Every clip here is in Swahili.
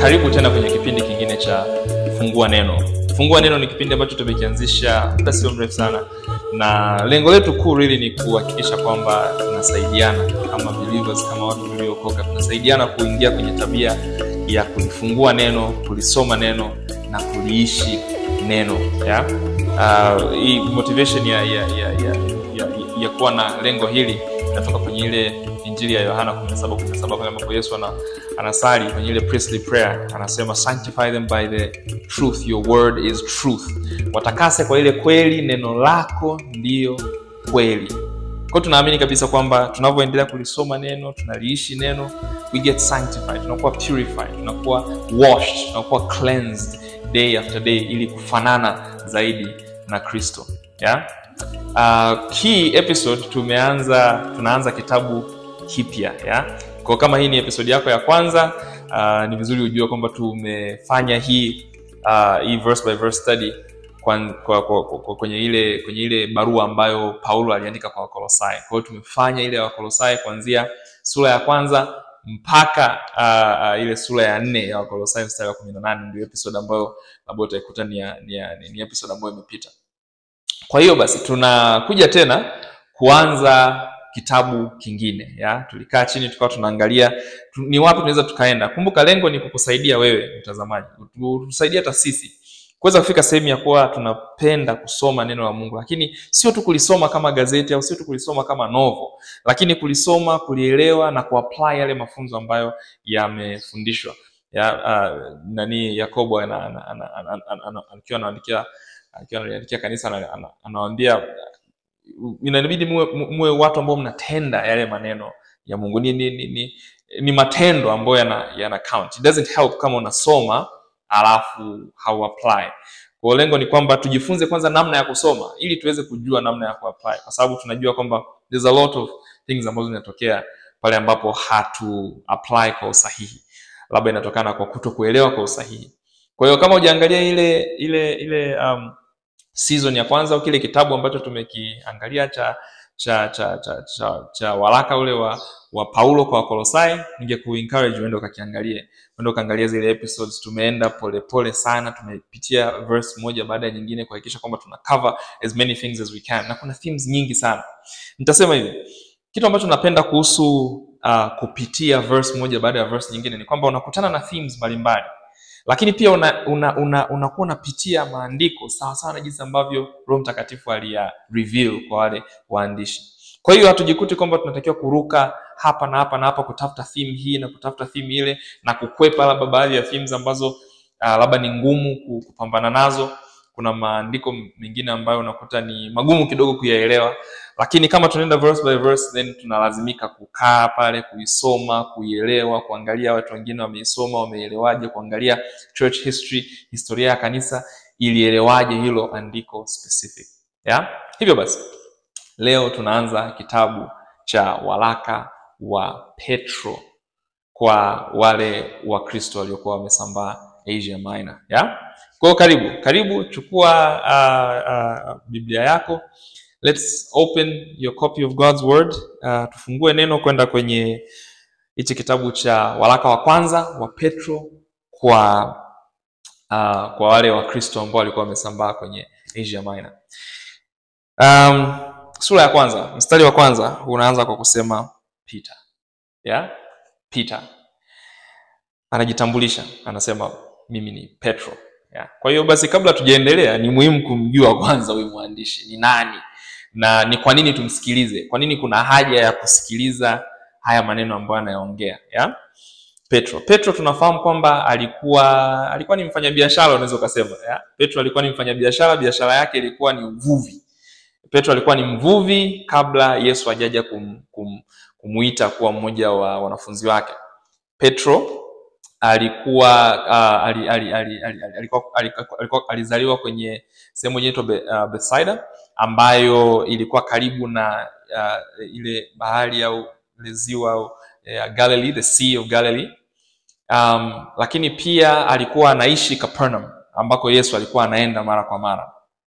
karibu tena kwenye kipindi kingine cha fungua neno fungua neno ni kipindi ambacho tumekianzisha muda sio mrefu sana na lengo letu kuu really ni kuhakikisha kwamba tunasaidiana kama believers kama watu tuliokoka tunasaidiana kuingia kwenye tabia ya kulifungua neno kulisoma neno na kuliishi neno ya uh, hii motivation ya, ya, ya, ya, ya, ya kuwa na lengo hili inatoka kwenye ile injili ya yohana 17:17 pale ambapo yesu ana, anasali kwenye ile priestly prayer anasema sanctify them by the truth your word is truth watakase kwa ile kweli neno lako ndiyo kweli kwao tunaamini kabisa kwamba tunavyoendelea kulisoma neno tunaliishi neno we get sanctified tunakuwa purified tunakuwa washed tunakuwa cleansed day after day ili kufanana zaidi na kristo yeah? uh, hii episode tumeanza tunaanza kitabu kipya yeah? kwa kama hii ni episode yako ya kwanza uh, ni vizuri ujue kwamba tumefanya hii uh, hii verse by verse study kwa, kwa, kwa, kwa, kwenye ile kwenye ile barua ambayo paulo aliandika kwa wakolosai kwa hiyo tumefanya ile ya wakolosai kuanzia sura ya kwanza mpaka uh, uh, ile sura ya nne ya wakolosai mstari wa kumi na nane ndio episode ambayo labda utaikuta ni, ya- ni, ya- ni, ni episode ambayo imepita kwa hiyo basi tunakuja tena kuanza kitabu kingine ya tulikaa chini tukawa tunaangalia tu, ni wapi tunaweza tukaenda kumbuka lengo ni kukusaidia wewe mtazamaji tusaidia hata sisi kuweza kufika sehemu ya kuwa tunapenda kusoma neno la mungu lakini sio tu kulisoma kama gazeti au sio tu kulisoma kama novo lakini kulisoma kulielewa na kuapply yale mafunzo ambayo yamefundishwa ya, uh, nani yakobo ana- ana- ana- ana- ana- ana- akiwa anaandikia akiwa analiandikia kanisa ana- ana- anawaambia uh, inabidi muwe, muwe watu ambao mnatenda yale maneno ya mungu ni, ni, ni, ni, ni matendo ambayo yana, yana count. It doesn't help kama unasoma alafu hau apply kwa lengo ni kwamba tujifunze kwanza namna ya kusoma ili tuweze kujua namna ya kuapply kwa sababu tunajua kwamba there's a lot of things ambazo zinatokea pale ambapo hatu apply kwa usahihi labda inatokana kwa kuto kuelewa kwa usahihi kwa hiyo kama ujaangalia ile ile ile um, season ya kwanza au kile kitabu ambacho tumekiangalia cha cha cha cha, cha, cha waraka ule wa wa paulo kwa wakolosai ningekuencourage uende ukakiangalie uende ukaangalia zile episodes tumeenda polepole pole sana tumepitia verse moja baada ya nyingine kuhakikisha kwamba tuna cover as many things as we can na kuna themes nyingi sana nitasema hivi kitu ambacho napenda kuhusu uh, kupitia verse moja baada ya verse nyingine ni kwamba unakutana na themes mbalimbali lakini pia unakuwa una, una, una unapitia maandiko sawa sawa na jinsi ambavyo roho mtakatifu aliya reveal kwa wale waandishi kwa hiyo hatujikuti kwamba tunatakiwa kuruka hapa na hapa na hapa kutafuta theme hii na kutafuta theme ile na kukwepa labda baadhi ya themes ambazo uh, labda ni ngumu ku- kupambana nazo kuna maandiko mengine ambayo unakuta ni magumu kidogo kuyaelewa lakini kama tunaenda verse by verse then tunalazimika kukaa pale kuisoma kuielewa kuangalia watu wengine wameisoma wameelewaje kuangalia church history historia ya kanisa ilielewaje hilo andiko specific yeah? hivyo basi leo tunaanza kitabu cha waraka wa petro kwa wale wakristo waliokuwa wamesambaa asia minor yeah? kwa hiyo karibu karibu chukua uh, uh, biblia yako let's open your copy of god's word uh, tufungue neno kwenda kwenye hichi kitabu cha waraka wa kwanza wa petro kwa uh, kwa wale wakristo ambao walikuwa wamesambaa kwenye asia minor um, sura ya kwanza mstari wa kwanza unaanza kwa kusema peter yeah? peter anajitambulisha anasema mimi ni petro yeah. kwa hiyo basi kabla tujaendelea ni muhimu kumjua kwanza huyu mwandishi ni nani na ni kwa nini tumsikilize kwa nini kuna haja ya kusikiliza haya maneno ambayo anayaongea yeah? petro petro tunafahamu kwamba alikuwa alikuwa ni mfanyabiashara unaweza ukasema yeah? petro alikuwa ni mfanyabiashara biashara yake ilikuwa ni uvuvi petro alikuwa ni mvuvi kabla yesu ajaja kum, kum, kumuita kuwa mmoja wa wanafunzi wake petro alikuwa uh, ali, ali, ali, ali, ali, alikuwa, alikuwa, alikuwa, alizaliwa kwenye sehemu moja inaitwa Be, uh, Bethsaida ambayo ilikuwa karibu na uh, ile bahari au ile ziwa au uh, Galilee, the Sea of Galilee. Um, lakini pia alikuwa anaishi Capernaum ambako Yesu alikuwa anaenda mara kwa mara.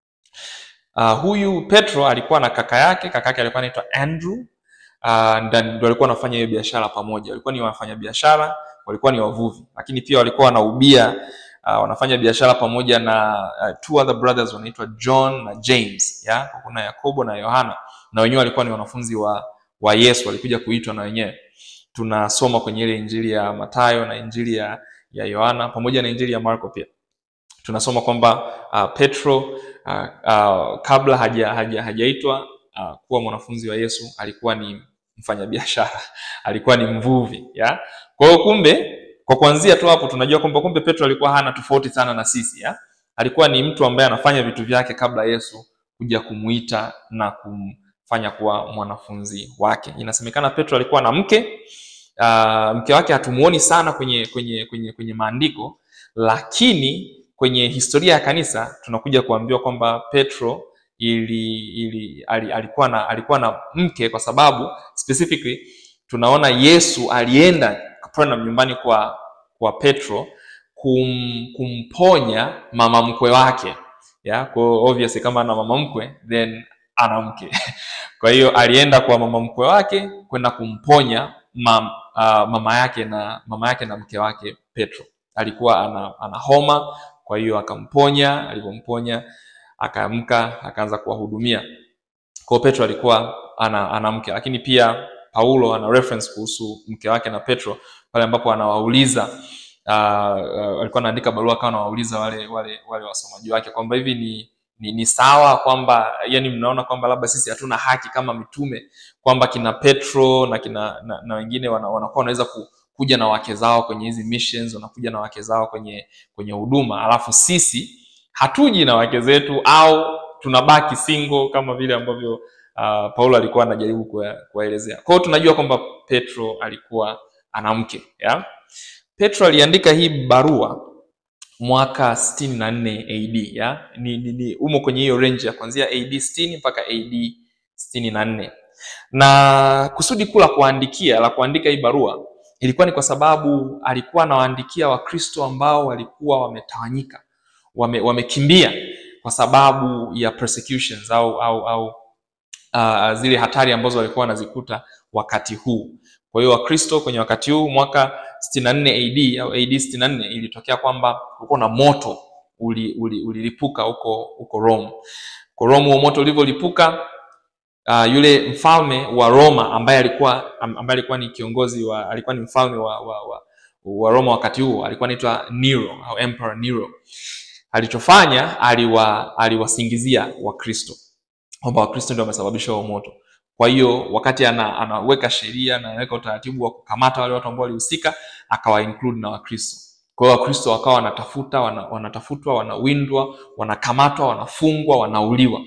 Uh, huyu Petro alikuwa na kaka yake, kaka yake alikuwa anaitwa Andrew. Uh, ndio alikuwa wanafanya hiyo biashara pamoja, walikuwa ni wafanya biashara walikuwa ni wavuvi lakini pia walikuwa wanaubia uh, wanafanya biashara pamoja na uh, two other brothers wanaitwa john na james ya kuna yakobo na yohana na wenyewe walikuwa ni wanafunzi wa wa yesu walikuja kuitwa na wenyewe tunasoma kwenye ile injili ya matayo na injili ya ya yohana pamoja na injili ya marko pia tunasoma kwamba uh, petro uh, uh, kabla haja, haja, hajaitwa uh, kuwa mwanafunzi wa yesu alikuwa ni mfanyabiashara alikuwa ni mvuvi ya kwa hiyo kumbe kwa kuanzia tu hapo tunajua kwamba kumbe petro alikuwa hana tofauti sana na sisi ya alikuwa ni mtu ambaye anafanya vitu vyake kabla yesu kuja kumuita na kumfanya kuwa mwanafunzi wake inasemekana petro alikuwa na mke uh, mke wake hatumuoni sana kwenye kwenye kwenye kwenye maandiko lakini kwenye historia ya kanisa tunakuja kuambiwa kwamba petro ili, ili ali, alikuwa na alikuwa na mke kwa sababu specifically tunaona yesu alienda Capernaum nyumbani kwa kwa petro kum, kumponya mama mkwe wake ya kwa obviously kama ana mama mkwe then ana mke kwa hiyo alienda kwa mama mkwe wake kwenda kumponya mam, uh, mama yake na mama yake na mke wake petro alikuwa ana, ana homa kwa hiyo akamponya alivyomponya akaamka akaanza kuwahudumia kwao petro alikuwa ana, ana mke lakini pia paulo ana reference kuhusu mke wake na petro pale ambapo anawauliza uh, uh, alikuwa anaandika barua akawa anawauliza wale wale wale wasomaji wake kwamba hivi ni ni, ni sawa kwamba yani mnaona kwamba labda sisi hatuna haki kama mitume kwamba kina petro na kina na, na wengine wana, wanakuwa wanaweza ku, kuja na wake zao kwenye hizi missions wanakuja na wake zao kwenye kwenye huduma alafu sisi hatuji na wake zetu au tunabaki single kama vile ambavyo uh, paulo alikuwa anajaribu kuwaelezea kwa hiyo tunajua kwamba petro alikuwa ana mke ya petro aliandika hii barua mwaka 64 ad ya ni, ni, ni umo kwenye hiyo range ya kuanzia ad 60 mpaka ad 64 na kusudi kuu la kuandikia la kuandika hii barua ilikuwa ni kwa sababu alikuwa anawaandikia wakristo ambao walikuwa wametawanyika wame, wamekimbia kwa sababu ya persecutions au au au uh, zile hatari ambazo walikuwa wanazikuta wakati huu kwa hiyo wakristo kwenye wakati huu mwaka 64 ad au ad 64 ilitokea kwamba kulikuwa na moto ulilipuka uli, uli huko huko rome kwa rome huo moto ulivyolipuka uh, yule mfalme wa roma ambaye alikuwa ambaye alikuwa ni kiongozi wa alikuwa ni mfalme wa, wa, wa, wa roma wakati huo alikuwa anaitwa nero au emperor nero alichofanya aliwa aliwasingizia wakristo kwamba wakristo ndio wamesababisha huo moto kwa hiyo wakati ana, anaweka sheria na anaweka utaratibu wa kukamata wale watu ambao walihusika akawa include na wakristo kwa hiyo wakristo wakawa wanatafuta wana, wanatafutwa wanawindwa wanakamatwa wanafungwa wanauliwa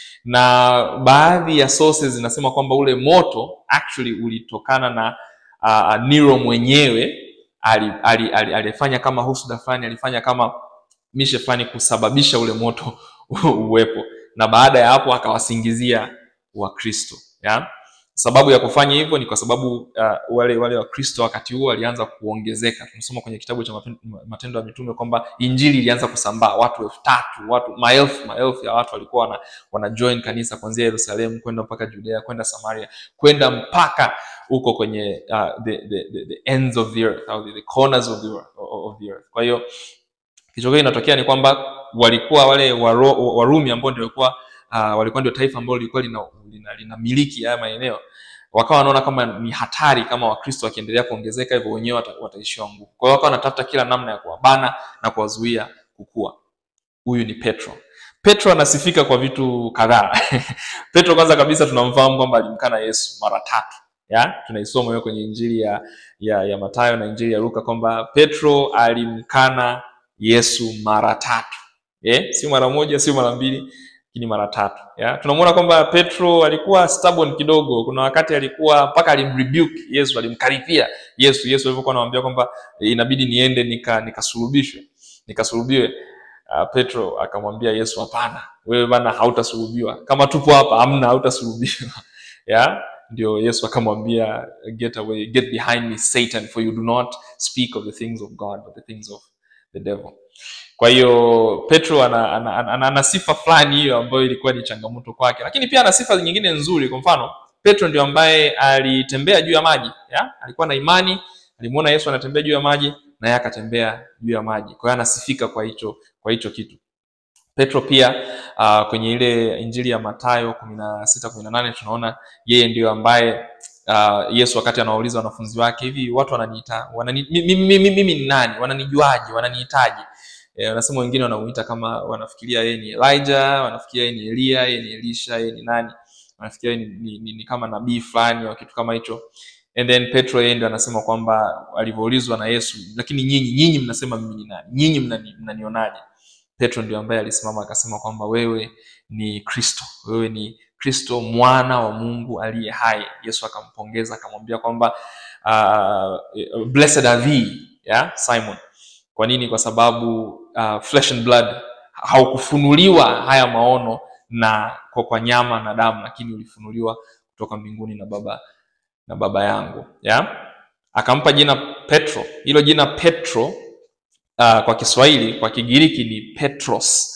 na baadhi ya sources zinasema kwamba ule moto actually ulitokana na uh, nero mwenyewe alifanya ali, ali, ali kama husuda fulani alifanya kama mishe fulani kusababisha ule moto uwepo na baada ya hapo akawasingizia wakristo ya sababu ya kufanya hivyo ni kwa sababu uh, wale wale wakristo wakati huo walianza kuongezeka tunasoma kwenye kitabu cha matendo ya mitume kwamba injili ilianza kusambaa watu elfu tatu watu maelfu maelfu ya watu walikuwa wana, wana join kanisa kuanzia yerusalemu kwenda mpaka judea kwenda samaria kwenda mpaka huko kwenye uh, the, the, the, the ends of the earth au the, the corners of the, earth, of the earth kwa hiyo kichokio inatokea ni kwamba walikuwa wale waro, warumi ambao ndio walikuwa uh, walikuwa ndio taifa ambalo lilikuwa lina, lina, lina miliki haya maeneo wakawa wanaona kama ni hatari kama wakristo wakiendelea kuongezeka hivyo wenyewe wata, wataishiwa nguvu kwa hiyo wakawa wanatafuta kila namna ya kuwabana na kuwazuia kukua huyu ni petro petro anasifika kwa vitu kadhaa petro kwanza kabisa tunamfahamu kwamba alimkana yesu mara tatu ya tunaisoma hiyo kwenye injili ya, ya, ya matayo na injili ya luka kwamba petro alimkana yesu mara tatu eh? si mara moja sio mara mbili lakini mara tatu ya tunamwona kwamba petro alikuwa stubborn kidogo kuna wakati alikuwa mpaka alimrebuke yesu alimkaripia yesu yesu alivyokuwa anamwambia kwamba e, inabidi niende nikasulubishwe nika nikasulubiwe uh, petro akamwambia yesu hapana wewe bana hautasulubiwa kama tupo hapa amna hautasulubiwa ya ndio yesu akamwambia get away get behind me satan for you do not speak of the things of god but the things of the devil kwa hiyo petro ana, ana, ana, ana, ana sifa fulani hiyo ambayo ilikuwa ni changamoto kwake lakini pia ana sifa nyingine nzuri kwa mfano petro ndio ambaye alitembea juu ya maji ya? alikuwa na imani alimuona Yesu anatembea juu ya maji na yeye akatembea juu ya maji. Kwa hiyo anasifika kwa hicho kwa hicho kitu. Petro pia uh, kwenye ile Injili ya Mathayo kumi na sita kumi na nane tunaona yeye ndiyo ambaye uh, Yesu wakati anawauliza wanafunzi wake hivi, watu wananiita wanani, mimi, mimi, mimi ni nani? Wananijuaje? Wananihitaji? Eh, wanasema wengine wanamuita kama wanafikiria yeye ni Elijah, wanafikiria yeye ni Elia, yeye ni Elisha, yeye ni nani, wanafikiria yeye ni, ni, ni, ni kama nabii fulani au kitu kama hicho. And then Petro yeye ndio anasema kwamba alivyoulizwa na Yesu, lakini nyinyi nyinyi mnasema mimi ni nani? Nyinyi mnani, mnanionaje? Petro ndio ambaye alisimama akasema kwamba wewe ni Kristo, wewe ni Kristo mwana wa Mungu aliye hai. Yesu akampongeza akamwambia kwamba uh, blessed are thee, yeah, Simon. Kwa nini? Kwa sababu uh, flesh and blood haukufunuliwa haya maono na kwa, kwa nyama na damu, lakini ulifunuliwa kutoka mbinguni na baba na baba yangu yeah? Akampa jina Petro. Hilo jina Petro uh, kwa Kiswahili, kwa Kigiriki ni Petros.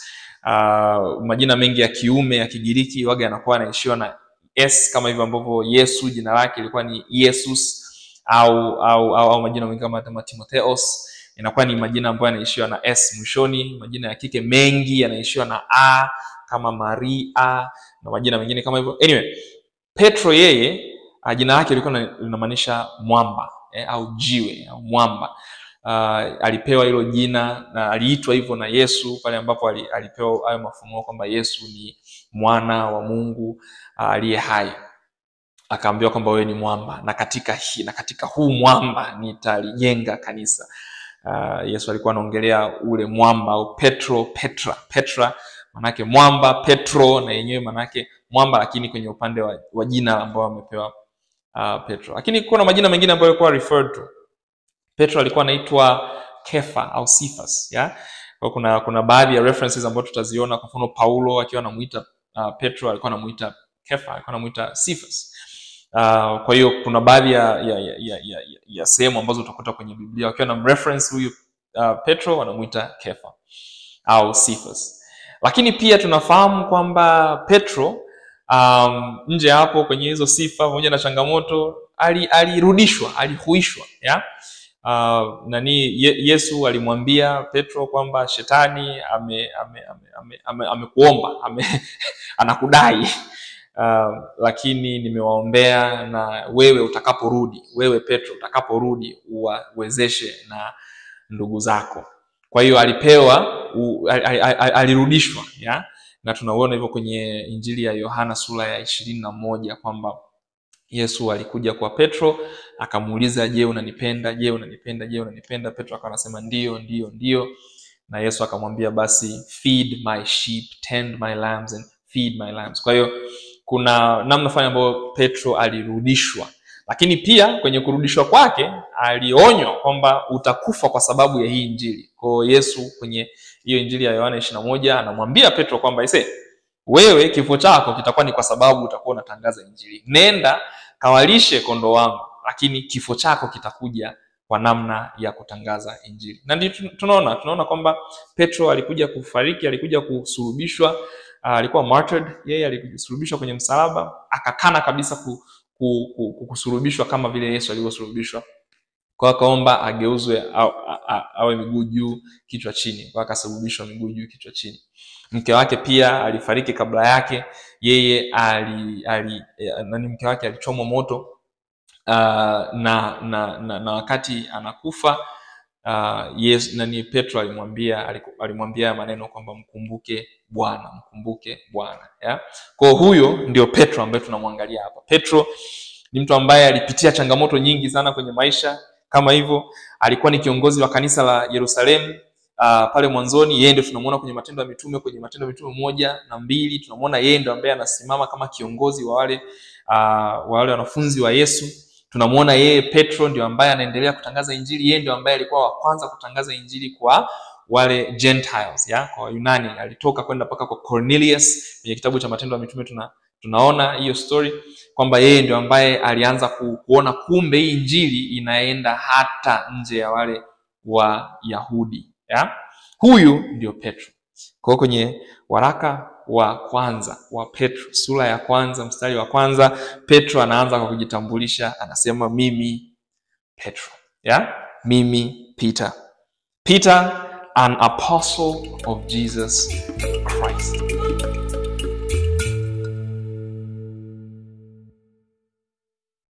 Uh, majina mengi ya kiume ya Kigiriki waga yanakuwa yanaishiwa na s kama hivyo ambavyo Yesu jina lake ilikuwa ni Yesus au au, au, au majina mengi kama kama Timotheos inakuwa ni majina ambayo yanaishiwa na s mwishoni. Majina ya kike mengi yanaishiwa na a kama Maria na majina mengine kama hivyo. Anyway, Petro yeye uh, jina lake lilikuwa linamaanisha mwamba eh, au jiwe au mwamba. Uh, alipewa hilo jina na aliitwa hivyo na Yesu pale ambapo alipewa hayo mafunuo kwamba Yesu ni mwana wa Mungu aliye uh, hai. Akaambiwa kwamba wewe ni mwamba na katika hii na katika huu mwamba nitalijenga kanisa. Uh, Yesu alikuwa anaongelea ule mwamba au Petro, Petra, Petra manake mwamba, Petro na yenyewe manake mwamba, lakini kwenye upande wa, wa jina ambao amepewa uh, Petro. Lakini kuna majina mengine ambayo yalikuwa referred to. Petro alikuwa anaitwa Kefa au Cephas, ya? Kwa kuna kuna baadhi ya references ambazo tutaziona kwa mfano Paulo akiwa anamuita uh, Petro alikuwa anamuita Kefa, alikuwa anamuita Cephas. Uh, kwa hiyo kuna baadhi ya, ya, ya, ya, ya, ya sehemu ambazo utakuta kwenye Biblia wakiwa na reference huyu uh, Petro wanamuita Kefa au Cephas. Lakini pia tunafahamu kwamba Petro um, nje hapo kwenye hizo sifa pamoja na changamoto alirudishwa, ali alihuishwa ya uh, nani ye, Yesu alimwambia Petro kwamba shetani ame ame ame ame, ame, ame, ame anakudai uh, lakini nimewaombea na wewe utakaporudi, wewe Petro utakaporudi uwawezeshe na ndugu zako. Kwa hiyo alipewa u, al, al, al, alirudishwa ya na tunauona hivyo kwenye Injili ya Yohana sura ya ishirini na moja kwamba Yesu alikuja kwa Petro akamuuliza, je, unanipenda? Je, unanipenda? Je, unanipenda? Petro akawa anasema ndio, ndio, ndio, na Yesu akamwambia basi, feed my sheep, tend my lambs and feed my lambs. Kwa hiyo kuna namna fulani ambayo Petro alirudishwa, lakini pia kwenye kurudishwa kwake alionywa kwamba utakufa kwa sababu ya hii Injili. Kwa hiyo Yesu kwenye hiyo Injili ya Yohana ishirini na moja anamwambia Petro kwamba ise wewe kifo chako kitakuwa ni kwa sababu utakuwa unatangaza Injili. Nenda kawalishe kondoo wangu, lakini kifo chako kitakuja kwa namna ya kutangaza Injili. Na ndio tunaona tunaona kwamba Petro alikuja kufariki, alikuja kusulubishwa, alikuwa martyred, yeye alisulubishwa kwenye msalaba, akakana kabisa ku, ku, ku, kusulubishwa kama vile Yesu alivyosulubishwa kwa akaomba ageuzwe awe miguu juu kichwa chini, kwa akasulubishwa miguu juu kichwa chini. Mke wake pia alifariki kabla yake, yeye ali, ali nani, mke wake alichomwa moto uh, na, na, na, na wakati anakufa uh, yes, nani Petro alimwambia alimwambia maneno kwamba mkumbuke Bwana, mkumbuke Bwana. Kwa huyo ndio Petro ambaye tunamwangalia hapa. Petro ni mtu ambaye alipitia changamoto nyingi sana kwenye maisha kama hivyo alikuwa ni kiongozi wa kanisa la Yerusalemu uh, pale mwanzoni. Yeye ndio tunamuona kwenye Matendo ya Mitume, kwenye Matendo ya Mitume moja na mbili tunamuona yeye ndio ambaye anasimama kama kiongozi wa wale uh, wa wale wanafunzi wa Yesu. Tunamuona yeye Petro ndio ambaye anaendelea kutangaza Injili. Yeye ndio ambaye alikuwa wa kwanza kutangaza Injili kwa wale Gentiles, ya kwa Wayunani. Alitoka kwenda mpaka kwa Cornelius. Kwenye kitabu cha Matendo ya Mitume tuna tunaona hiyo story kwamba yeye ndio ambaye alianza ku, kuona kumbe hii injili inaenda hata nje ya wale wa Yahudi ya? Huyu ndio Petro. Kwa kwenye waraka wa kwanza wa Petro sura ya kwanza mstari wa kwanza Petro anaanza kwa kujitambulisha, anasema mimi Petro ya mimi peter peter an apostle of jesus christ